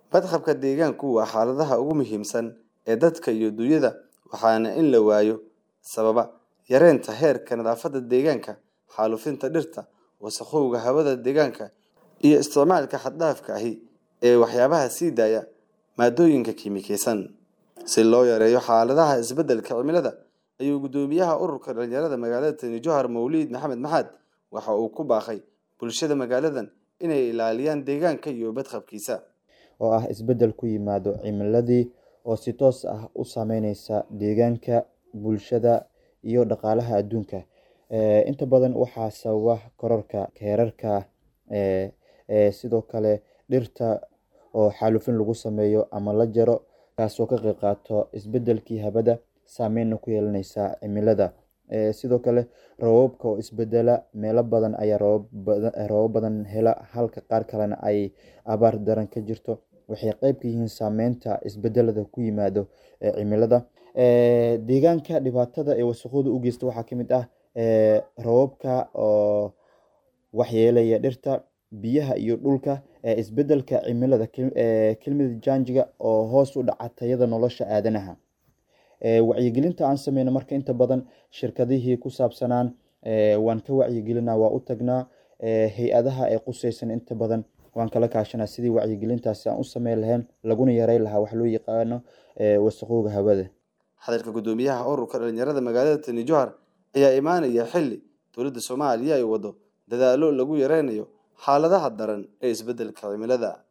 Badqabka deegaanku waa xaaladaha ugu muhiimsan ee dadka iyo dunyada waxaana in la waayo sababa yareynta heerka nadaafadda deegaanka, xaalufinta dhirta, wasakhowga hawada deegaanka, iyo isticmaalka xad-dhaafka ah ee waxyaabaha sii daaya maaddooyinka kiimikaysan. Si loo yareeyo xaaladaha isbeddelka cimilada, ayuu guddoomiyaha ururka dhalinyarada magaalada Tani Jowhar Mowlid Maxamed Maxaad waxa uu ku baaqay bulshada magaaladan inay ilaaliyaan deegaanka iyo badqabkiisa. oo ah isbeddel ku yimaado cimiladii oo si toos ah u saameynaysa deegaanka, bulshada iyo dhaqaalaha adduunka. Inta badan waxaa sababa kororka heerarka sidoo kale dhirta oo xaalufin lagu sameeyo ama la jaro taasoo ka qayb qaato isbeddelkii hawada saameynna ku yeelanaysa cimilada. Sidoo kale roobabka oo isbedela meelo badan ayaa roobab badan hela halka qaar kalena ay abaar daran ka jirto waxay qayb ka yihiin saameynta isbedelada ku yimaado cimilada. Deegaanka dhibaatada ee wasakhowga u geysta waxaa ka mid ah roobabka oo waxyeelaya dhirta, biyaha iyo dhulka, isbeddelka cimilada climate change-ga oo hoos u dhaca tayada nolosha aadanaha. Wacyigelinta aan sameyno marka inta badan shirkadihii ku saabsanaan waan ka wacyigelinaa waa u tagnaa hay-adaha ay qusaysan inta badan waan kala kaashanaa sidii wacyigelintaasi aan u sameyn lahayn laguna yareyn lahaa wax loo yaqaano wasakhowga hawada. Hadalka guddoomiyaha ururka dhalinyarada magaalada Tani Jowhar ayaa imaanaya xilli dowladda Soomaaliya ay wado dadaallo lagu yareynayo xaaladaha daran ee isbeddelka cimilada.